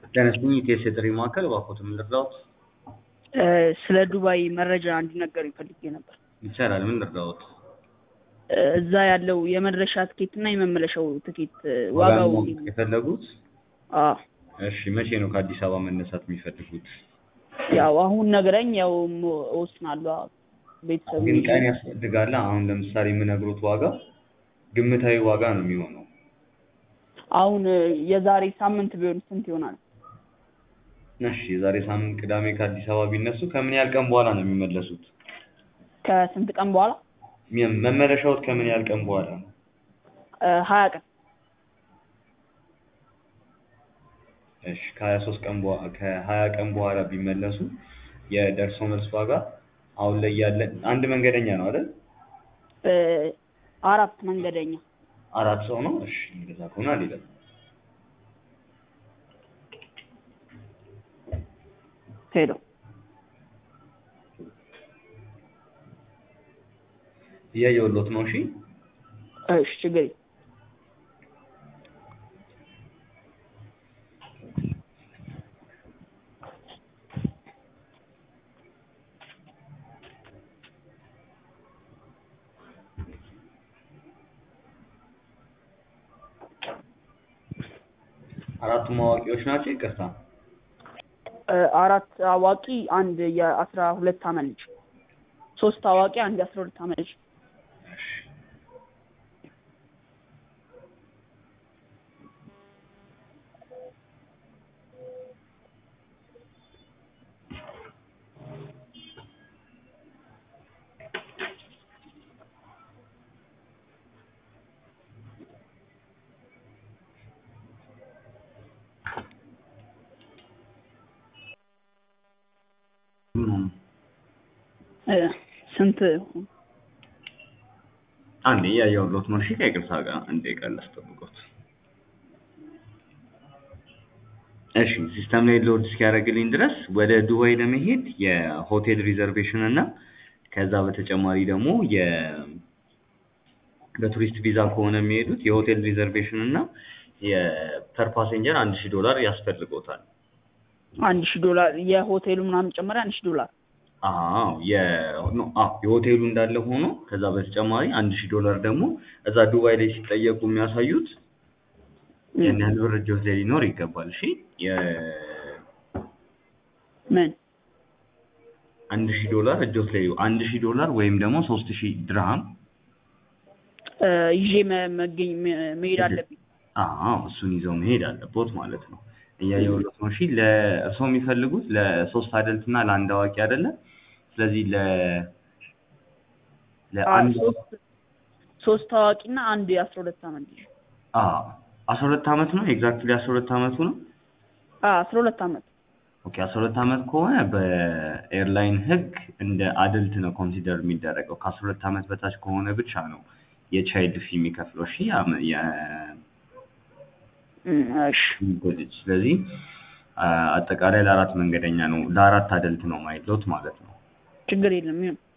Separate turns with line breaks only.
ጤና ይስጥልኝ የኢቲኤስ የጥሪ ማዕከል እባክዎትን ምን ልርዳዎት?
ስለ ዱባይ መረጃ እንዲነገሩኝ ፈልጌ ነበር።
ይቻላል ምን ልርዳዎት?
እዛ ያለው የመድረሻ ትኬት እና የመመለሻው ትኬት
ዋጋ
ዋጋው
ማወቅ የፈለጉት?
አዎ
እሺ መቼ ነው ከአዲስ አበባ መነሳት የሚፈልጉት?
ያው አሁን ነግረኝ ያው ሞ- እወስናለሁ። ቤተሰብ
ግን ቀን ያስፈልጋል። አሁን ለምሳሌ የምነግሮት ዋጋ ግምታዊ ዋጋ ነው የሚሆነው።
አሁን የዛሬ ሳምንት ቢሆን ስንት ይሆናል?
እሺ የዛሬ ሳምንት ቅዳሜ ከአዲስ አበባ ቢነሱ ከምን ያህል ቀን በኋላ ነው የሚመለሱት?
ከስንት ቀን በኋላ?
ሚ- መመለሻዎት ከምን ያህል ቀን በኋላ ነው?
ሀያ ቀን
እሺ ከሀያ ሶስት ቀን በኋላ ከሀያ ቀን በኋላ ቢመለሱ የደርሶ መልስ ዋጋ አሁን ላይ ያለን አንድ መንገደኛ ነው አይደል?
እ፣ አራት መንገደኛ
አራት ሰው ነው። እሺ እንደዛ ከሆነ አልሄደም።
ሄሎ
እያየሁሎት ነው። እሺ
እሺ ችግር የለም።
አራቱም አዋቂዎች ናቸው። ይቅርታ
እ፣ አራት አዋቂ አንድ የአስራ ሁለት አመት ልጅ ሶስት አዋቂ አንድ የአስራ ሁለት አመት ልጅ እ፣ ስንት
አንዴ እያየሁሎት ነው። እሺ ከይቅርታ ጋር አንዴ ቃል ላስጠብቆት። እሺ ሲስተም ላይ ሎድ እስኪያደርግልኝ ድረስ ወደ ዱባይ ለመሄድ የሆቴል ሪዘርቬሽን እና ከዛ በተጨማሪ ደግሞ የ በቱሪስት ቪዛ ከሆነ የሚሄዱት የሆቴል ሪዘርቬሽን እና የፐር ፓሴንጀር አንድ ሺህ ዶላር ያስፈልጎታል።
አንድ ሺህ ዶላር የሆቴሉ ምናምን ጨመረ አንድ ሺህ ዶላር
አዎ የ- ኖ፣ አዎ የሆቴሉ እንዳለ ሆኖ ከዛ በተጨማሪ አንድ ሺህ ዶላር ደግሞ እዛ ዱባይ ላይ ሲጠየቁ የሚያሳዩት ያን ያህል ብር እጆት ላይ ሊኖር ይገባል። እሺ የ-
ምን
አንድ ሺህ ዶላር እጆት ላይ አንድ ሺህ ዶላር ወይም ደግሞ ሶስት ሺህ ድርሃም
እ፣ ይዤ መ- መገኝ መ- መሄድ አለብኝ።
አዎ እሱን ይዘው መሄድ አለቦት ማለት ነው። እያየሁሎት ነው። እሺ ለእርስዎ የሚፈልጉት ለሶስት አደልት እና ለአንድ አዋቂ አይደለ? ስለዚህ ለ
አ፣
ለአንድ
ሶስት ሶስት አዋቂና አንድ የአስራ ሁለት አመት ልጅ
አዎ አስራ ሁለት አመት ነው ኤግዛክትሊ አስራ ሁለት አመቱ ነው።
አ፣ አስራ ሁለት አመት
ኦኬ አስራ ሁለት አመት ከሆነ በኤርላይን ህግ እንደ አደልት ነው ኮንሲደር የሚደረገው። ከአስራ ሁለት አመት በታች ከሆነ ብቻ ነው የቻይልድ ፊ የሚከፍለው። እሺ ያ- የ-
እም፣ እሺ
የሚጎድጅ ስለዚህ አ- አጠቃላይ ለአራት መንገደኛ ነው ለአራት አደልት ነው ማይሎት ማለት ነው።
ችግር የለም ይሁን